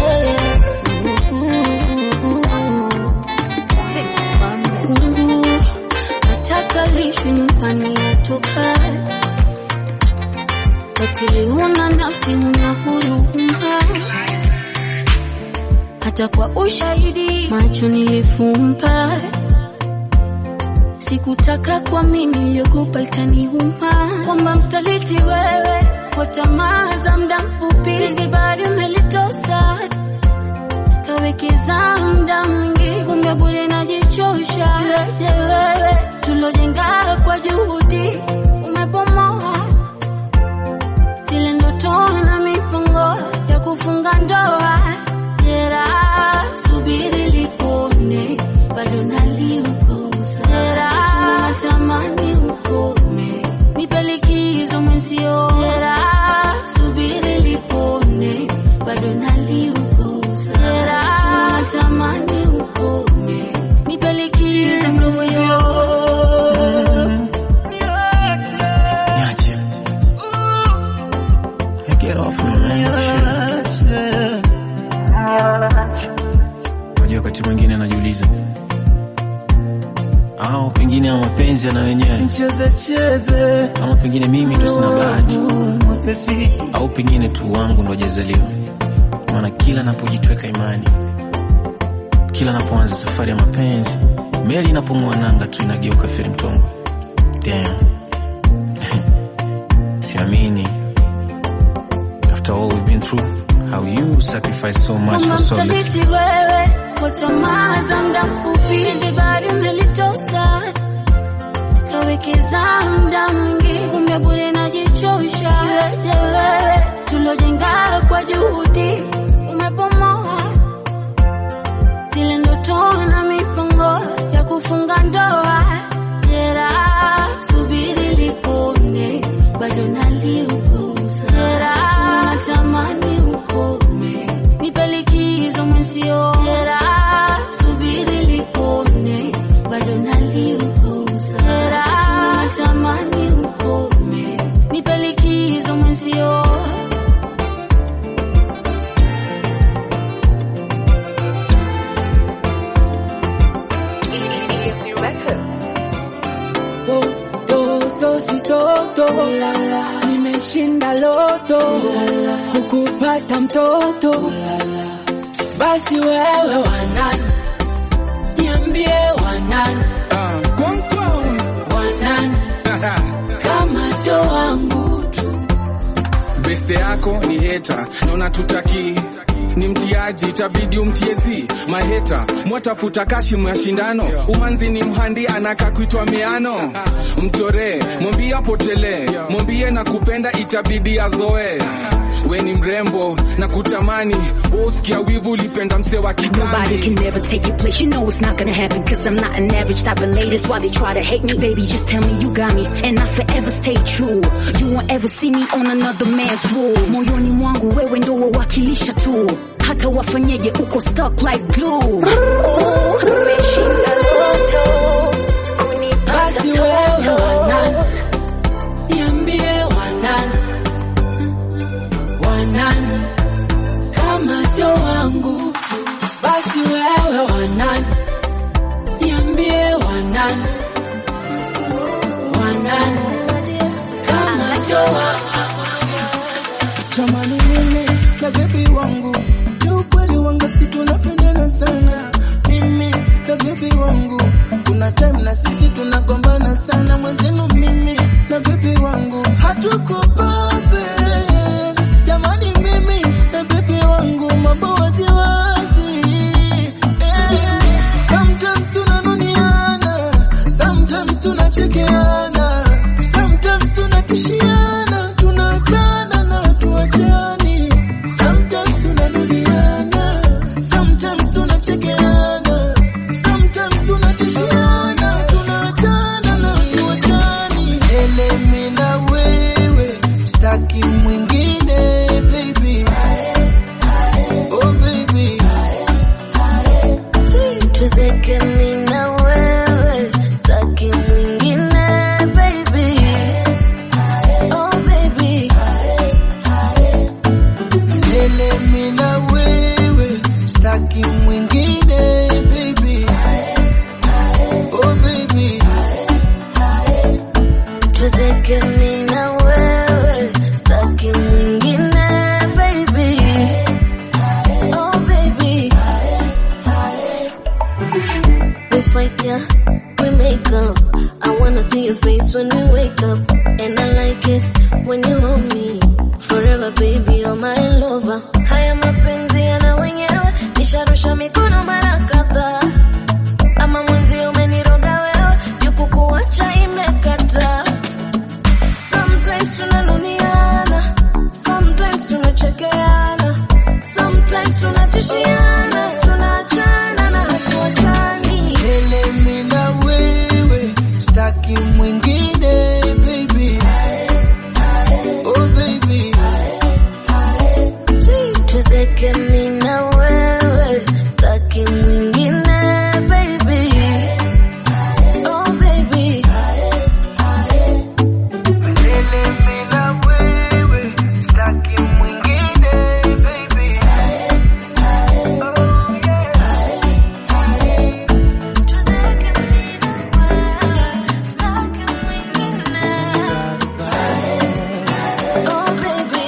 Guru, nataka lishi nyumbani atoka katili, una nafsi, una huruma, hata kwa ushahidi macho nilifumba, sikutaka kwa mimi yogopa itaniuma, kwamba msaliti wewe kwa tamaa za muda mfupi, penzi bado umelitosa kawekeza muda mwingi, kumbe bure najichosha. Yote wewe tulojenga kwa juhudi umepomoa zile ndoto na mipango ya kufunga ndoa. Jera, subiri lipone, bado naliuguza. Jera, natamani ukome, nipe likizo mwenzio. Jera, subiri lipone, bado naliuguza. Jera, natamani ukome, nipe likizo mwenzio. Niache. Hey, Get off me, man. Shit. Unajua wakati mwingine najiuliza au pengine ama mapenzi yana wenyewe Cheze cheze ama pengine mimi ndo sina bahati au pengine tu wangu ndo hajazaliwa maana kila napojitweka imani kila napoanza safari ya mapenzi meli inapong'oa nanga tu inageuka feri mtongo Damn. siamini after all we've been through how you sacrifice so much Kama for so little msaliti wewe kwa tamaa za muda mfupi, hizi bado umelitosa kawekeza muda mwingi, kumbe bure najichosha. Yote wewe tulojenga kwa juhudi umepomoa zile ndoto na mipango ya kufunga ndoa. Jera, subiri lipone, bado naliuguza. Jera, natamani ukome, ndoto nimeshinda loto kukupata mtoto basi wewe wanani niambie wanani wanani kama sio wangu beste yako ni heta na unatutaki ni mtiaji itabidi umtiezi maheta mwatafuta kashi mashindano umanzi ni mhandi anaka kuitwa miano mchoree mwambie apotelee mwambie na kupenda itabidi azoe we ni mrembo na kutamani usikia wivu ulipenda mse wa Nobody kitambi can never take your place. You know it's not gonna happen. Cause I'm not an average type of lady. That's why they try to hate me. Baby, just tell me you got me. And I forever stay true. You won't ever see me on another man's rules. Moyoni mwangu wewe ndo wawakilisha tu. Hata wafanyeje uko stuck like glue. Ooh, umeshinda loto. basi wewe wanani niambie wanani wanani kama sio wangu basi wewe wanani niambie wanani wanani kama sio wangu Jamani mimi na bebi wangu ni ukweli wangu si tunapendana sana mimi na bebi wangu kuna time na sisi tunagombana sana mwenzenu mimi na bebi wangu hatuko perfect jamani mimi na bebi wangu mambo waziwazi eh. sometimes tunanuniana sometimes tunachekeana sometimes tunatishiana tunaachana na tuachani sometimes tunanuliana sometimes tunachekeana sometimes tunatishiana tunaachana na tuachani elemi na wewe staki mwingine baby oh baby tuzeke mi na wewe taki mwingine baby oh baby Milele mi na wewe staki mwingine baby oh baby tuzeke mi na wewe taki mwingine baby oh baby we fight yeah we make up I wanna see your face when we wake up and I like it when you hold me forever baby you're my lover haya mapenzi yana wenyewe nisharusha mikono mara kadhaa ama mwenzi umeniroga wewe jukukuacha imekata sometimes tunanuniana sometimes tunachekeana sometimes tunatishiana tunaachana na hatuachani Milele mi na wewe staki mwingine baby oh baby tuzeke mi na wewe taki mwingine baby oh baby Milele mi na wewe staki mwingine baby oh oh baby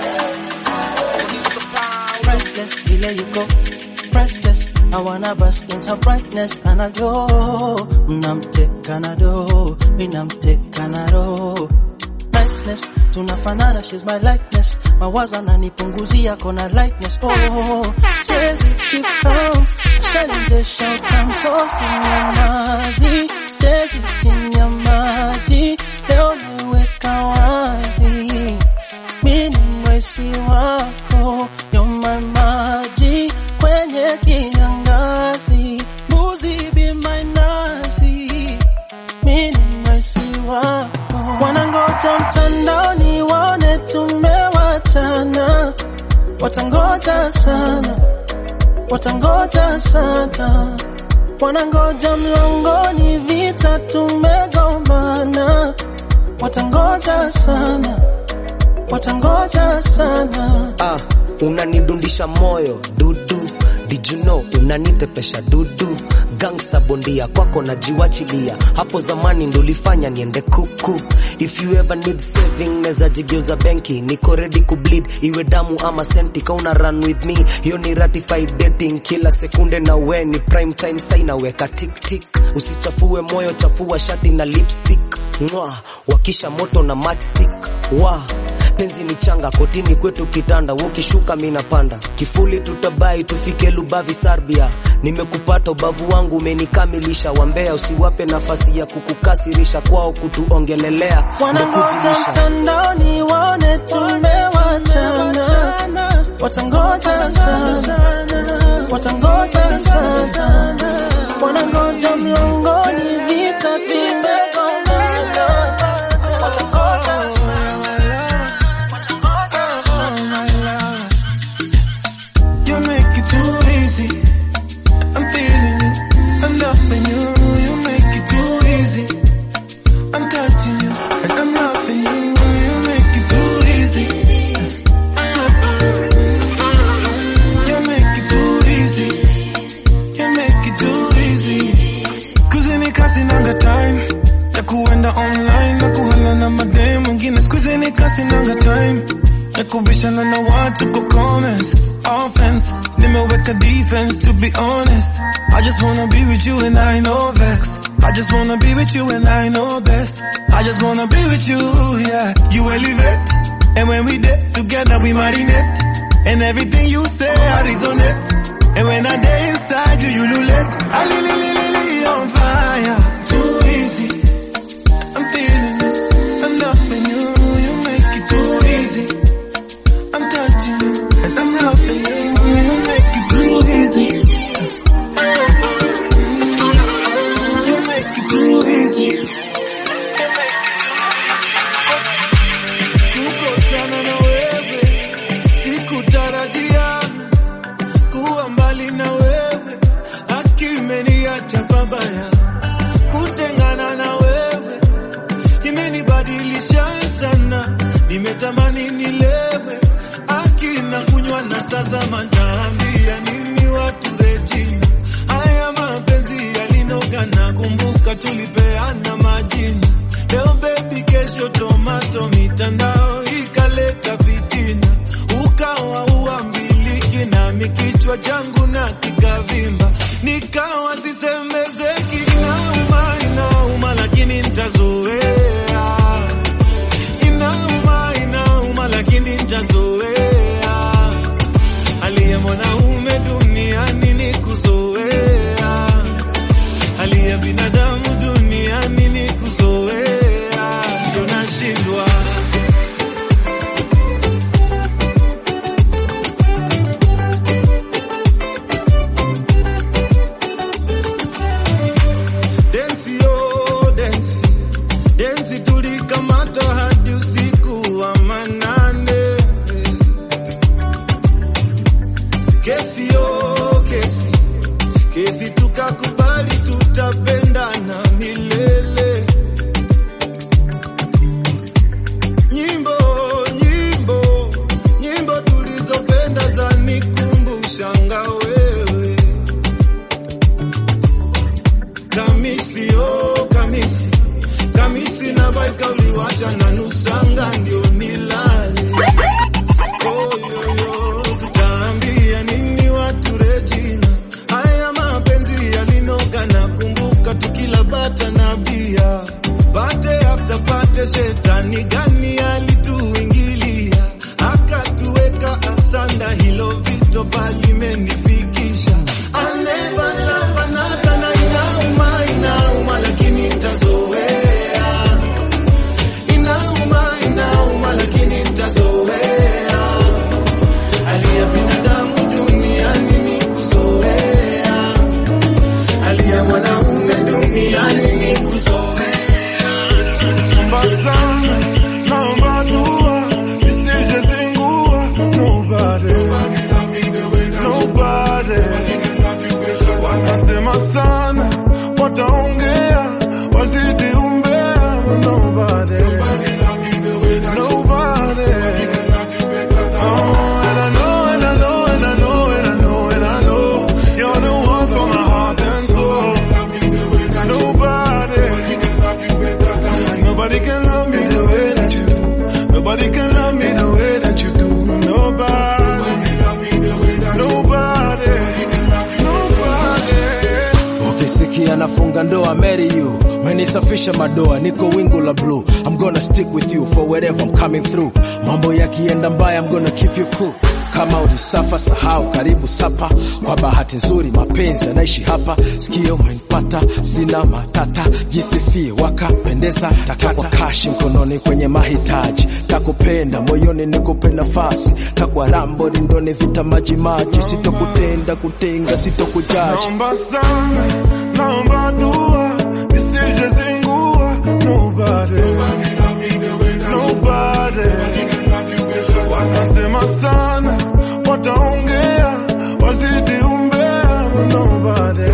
Restless, vile you go restless. I wanna bask in her brightness and I go. Mnamteka na do, minamteka na roho. Niceness, tunafanana, she's my likeness. Mawazo ananipunguzia kona lightness. Oh, siwezi keep on. Shelly shout I'm so sinyamazi. Siwezi chini ya maji. Leo niweka wazi. Mimi ni mwesi wako, you're my maji kwenye kiangazi, mbuzi be my nazi. Mimi ni mwesi wako, wanangoja mtandaoni waone tumewachana, watangoja sana, watangoja sana, wanangoja mlangoni, vita tumegombana, watangoja sana watangoja sana ah, unanidundisha moyo dudu did you know unanitepesha dudu gangsta bondia kwako najiwachilia hapo zamani ndo ulifanya niende kuku if you ever need saving neza jigeuza benki niko ready kubleed iwe damu ama senti kauna run with me hiyo ni ratified dating kila sekunde na we ni prime time sai naweka tik tik usichafue moyo chafua shati na lipstick mwa wakisha moto na matchstick wa penzi ni changa kotini kwetu kitanda ukishuka minapanda kifuli tutabai tufike lubavi sarbia nimekupata ubavu wangu umenikamilisha wambea usiwape nafasi ya kukukasirisha kwao kutuongelelea Wanangoja ndokujibisha mtandaoni waone tumewachana, watangoja sana, watangoja sana, wanangoja mlangoni, vita vimegongana, watangoja You make it too easy. I'm feeling you. I'm loving you. You make it too easy. I'm touching you. And I'm loving you. You make it too easy. You make it too easy. You make it too easy. Kuzini kasi nanga time. Ya kuenda online na kuhala na madem mwingine. Skuzini kasi nanga time. Ya kubishana na watu kwa comments. Offense, nimeweka defense to be honest. I just wanna be with you and I know vex. I just wanna be with you and I know best. I just wanna be with you, yeah. You elevate, and when we did together we marinate. And everything you say I resonate. And when I day inside you, you lulate. I li li li li li on fire. Too easy. I'm feeling you. I'm loving you. You make it too easy. I'm touching you. And I'm loving you. You make it too easy. You make it too easy. Kukosana na wewe sikutarajia kuwa mbali na wewe, akimeniacha babaya. Kutengana na wewe imenibadilisha sana, nimetamani nilewe, akina kunywa na tazama, naambia nini watu Regina, haya mapenzi yalinoga, nakumbuka tulipeana majina, leo baby, kesho tomato, mitandao ikaleta fitina, ukawa uambiliki nami kichwa changu na kikavimba, nikawa sisemezeki, inauma inauma, lakini nitazoea, inauma inauma, lakini nitazoea, hali ya mwanaume duniani ni kuzoea, hali ya binadamu duniani ni kuzoea, ndo nashindwa densi yo densi densi tulikamata hadi usiku wa manane kesi yo kesi kesi tukakubali tutapendana milele nyimbo nyimbo nyimbo tulizopenda za nikumbushanga wewe kamisi oh kamisi kamisi na baika uliwacha na nusanga ndio nilale oh, yo, yo, tutaambia nini watu Regina haya mapenzi yalinoga na kumbuka tukila bata na bia pate after pate shetani gani alituingilia akatuweka asanda hilo vito palimenifikisha I'll never love another na inauma inauma lakini nitazoea inauma inauma lakini nitazoea hali ya binadamu duniani ni kuzoea hali ya mwanaume duniani ni kuzoea Mbasana, funga ndoa marry you menisafisha madoa niko wingu la blue I'm gonna stick with you for wherever I'm coming through mambo yakienda mbaya I'm gonna keep you cool kama ulisafa sahau karibu sapa kwa bahati nzuri mapenzi yanaishi hapa sikio umenipata sina matata jisifie wakapendeza takwa kashi mkononi kwenye mahitaji takupenda moyoni nikupe nafasi takwa rambo rindoni vita maji maji sitokutenda kutenga sitokujaji Naomba sana, naomba dua, nisije zingua. Nobody, nobody. Watasema sana, wataongea, wazidi umbea, but nobody,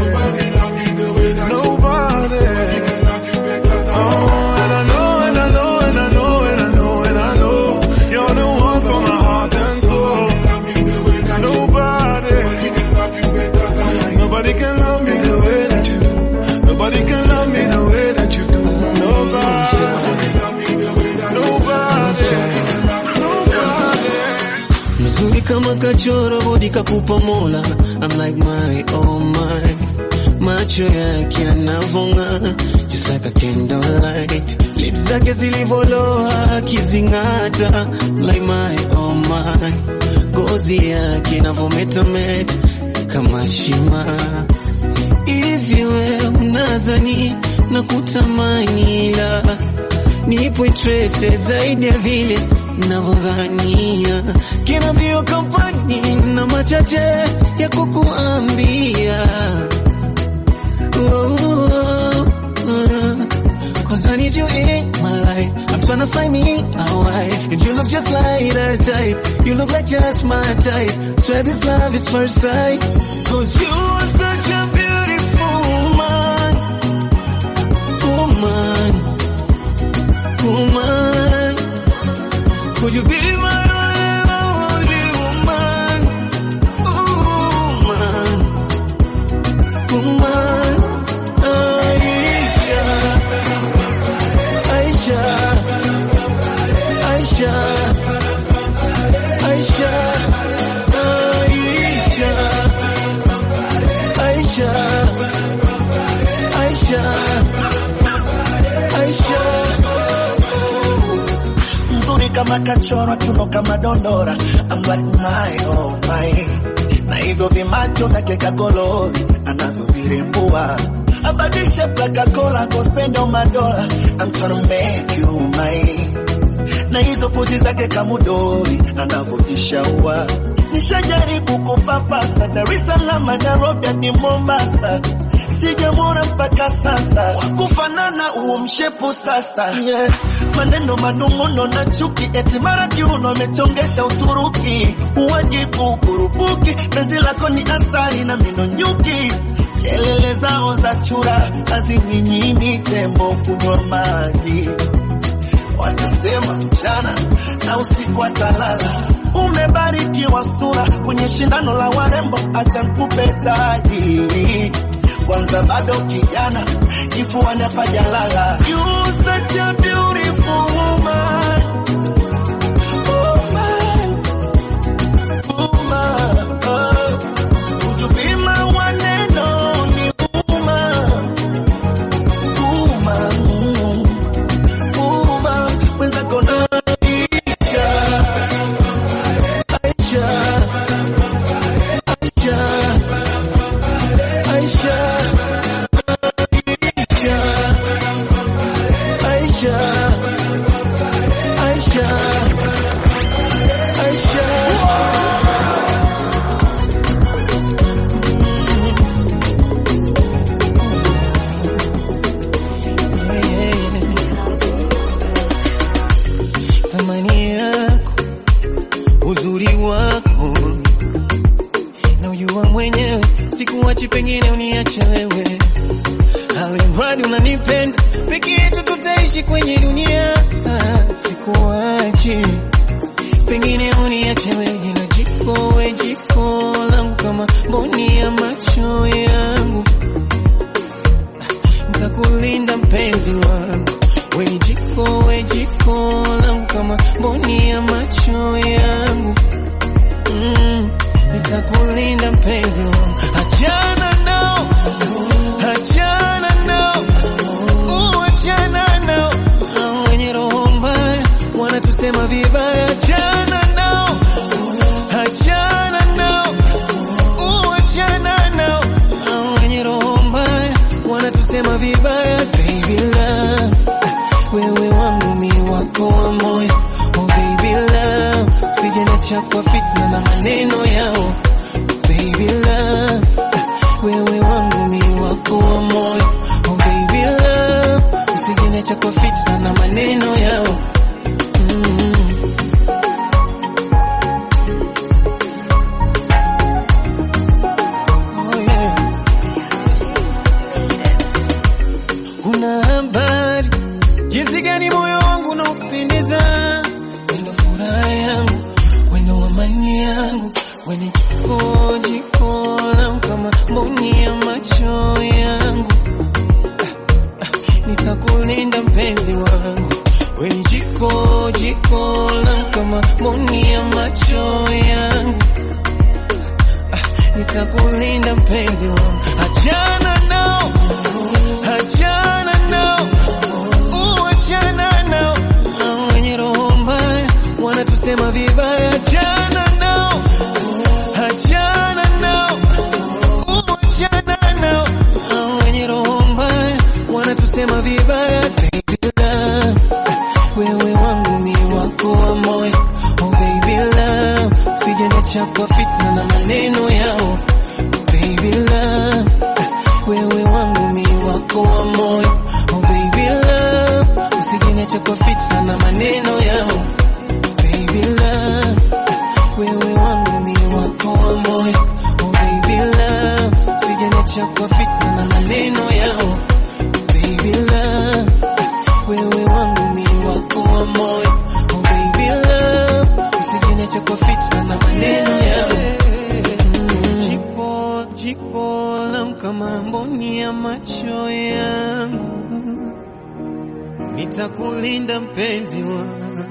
nobody. Oh, and I know, and I know, and I know, and I know, and I know, you're the one for my heart and soul. Nobody. Nobody can love me the way that you do. Nobody can love me the way that you do. Nobody. Nobody. mzuri kama kachoro bodi kakupa mola I'm like my oh my macho yake yanavonga just like a candlelight lips zake zilivoloa akizingata like my oh my gozi yake inavometameta kama shima hivi we unazani na kutamani la nipo trese zaidi ya vile navyodhania kinavyo kampani na machache ya kukuambia Oh, oh, oh. Cause I need you in my life. I'm trying to find me a wife. And you look just like her type. You look like just my type. Swear this love is first sight. Cause you are such a beautiful woman. Woman. Woman. Could you be my only woman? Woman. Woman. Aisha. Aisha. Aisha. Aisha. Aisha. Aisha. Aisha. Aisha. mzuri kama kachorwa kiuno kama dondora I'm like my oh my na hivyo vimacho na keka golori anavyovirembua abadishe plaka kola kospendo madola I'm tryna make you mine na hizo pozi zake kamudori anavyojishaua nishajaribu kupapasa Dar es Salaam Nairobi hadi Mombasa sijamwona mpaka sasa wakufanana uo mshepu sasa yeah. maneno manung'uno na chuki eti mara kiuno amechongesha Uturuki uwajibu kurupuki penzi lako ni asali na mino nyuki kelele zao za chura hazinyinyi tembo kunywa maji watasema mchana na usiku atalala. Umebarikiwa sura kwenye shindano la warembo, acha nikupe taji kwanza, bado kijana, kifuani hapajalala. You such a beautiful woman. Woman. Woman. Oh. Would you be my one and only woman? Woman. Woman. Mwenzako na Aisha. Aisha. Aisha. Aisha. Aisha. Aisha. Aisha. Aisha. Thamani yako, uzuri wako na ujua mwenyewe, sikuachi, pengine uniache wewe, alimradi unanipenda, peke yetu tutaishi kwenye dunia, sikuachi, pengine uniache wewe, na jiko we jiko langu kama mboni ya macho yangu, nitakulinda mpenzi wangu, we ni jiko we jiko langu kama mboni ya macho yangu mm, nitakulinda mpenzi wangu, achana nao, achana nao wanatusema vibaya, achana nao, achana nao, uachana nao, hao wenye roho mbaya wanatusema vibaya, baby love, wewe wangu mi wako wa moyo, oh baby love, usije niacha kwa fitna na maneno yao, baby love, wewe wangu mi wako wa moyo, oh baby love, usije niacha kwa fitna na maneno yao. Mm. Oh yeah. Una habari jinsi gani moyo wangu unaupendeza, wendo furaha yangu, wendo amani yangu, wene jiko jiko langu kama mboni ya macho yangu, Ah, ah, nitakulinda mpenzi wangu, weni jiko jiko langu kama mboni ya macho yangu, Ah, nitakulinda mpenzi wangu, achana nao, achana nao uachana nao, hao wenye roho mbaya wanatusema vibaya, achana nao, achana nao, uachana nao, hao wenye roho mbaya wanatusema vibaya, baby love, wewe wangu mi wako wa moyo, oh baby love, usije niacha kwa fitna na maneno yao, baby love, wewe wangu mi wako wa moyo, oh baby love, usije niacha kwa fitna na maneno yao, baby love, wewe wangu mi wako wa moyo, oh baby love, usije niacha kwa fitna na maneno yao, baby love, wewe wangu mi wako wa moyo, oh baby love, usije niacha kwa fitna na maneno yao. Jipo, jipo langu kama mboni ya macho yangu, nitakulinda mpenzi wangu.